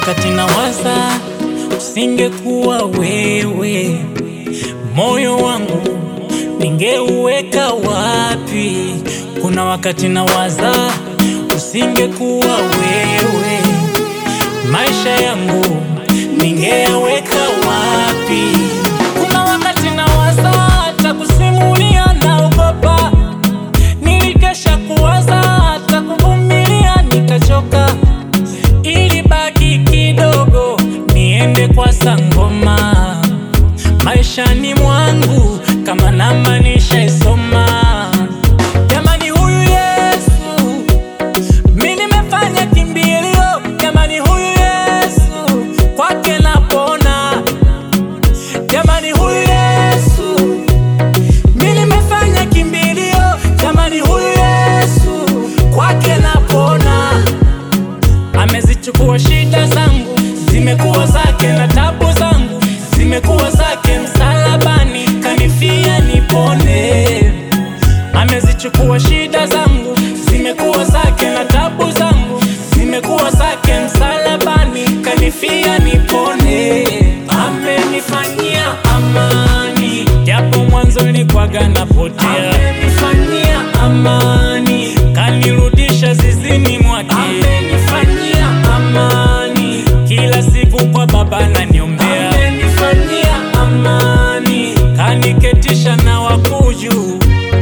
wakati nawaza usingekuwa wewe, moyo wangu ningeuweka wapi? Kuna wakati nawaza usingekuwa wewe, maisha yangu ningeyaweka wapi? Kuna wakati nawaza hata kusimulia, naogopa. Nilikesha kuwaza hata kuvumilia, nikachoka ili baki kidogo niende kwa sangoma maishani mwangu kama namba nishaisoma. Jamani, huyu Yesu mi nimefanya kimbilio. Jamani, huyu Yesu kwake napona. Jamani, huyu Yesu mi nimefanya kimbilio. Jamani, huyu Yesu kwake napona. Amezichukua shida zangu, zimekuwa zake, na tabu zangu zimekuwa zake. Msalabani kanifia nipone. Amezichukua shida zangu, zimekuwa zake, na tabu zangu zimekuwa zake. Msalabani kanifia nipone. Amenifanyia amani, japo mwanzo nilikuwaga napotea. Amenifanyia amani, kanirudisha zizini mwake. Amenifanyia amani, kila siku kwa Baba naniombea. Amenifanyia amani, kaniketisha na wakuu juu.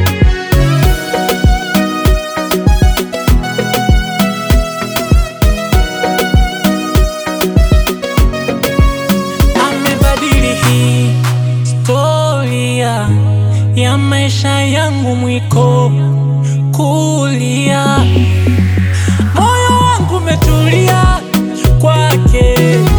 amebadili hii historia ya maisha yangu, mwiko kulia, moyo wangu umetulia kwake.